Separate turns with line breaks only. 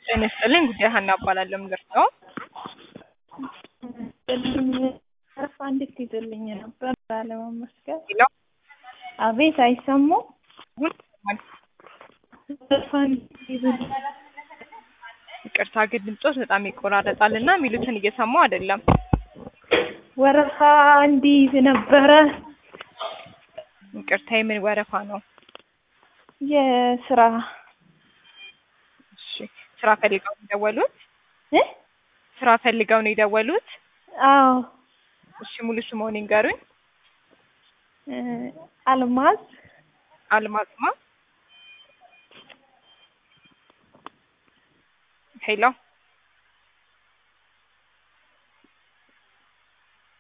ጤና ይስጥልኝ ጉዳይ ሀና እባላለሁ። ምን ልርዳው?
አረፋ እንዴት ይዘልኝ ነበር ላለመመስገን።
ሄሎ
አቤት አይሰሙ
አሁን ይሰማል።
አረፋ እንዴት ይዘልኝ
ይቅርታ ግን ድምጾት በጣም ይቆራረጣል እና የሚሉትን እየሰማሁ አይደለም።
ወረፋ እንዲይዝ ነበረ
ይቅርታ የምን ወረፋ ነው?
የስራ
እሺ ስራ ፈልገው ነው የደወሉት?
እ
ስራ ፈልገው ነው የደወሉት?
አዎ
እሺ ሙሉ ስምዎን ይንገሩኝ።
እ አልማዝ
አልማዝማ ሄሎ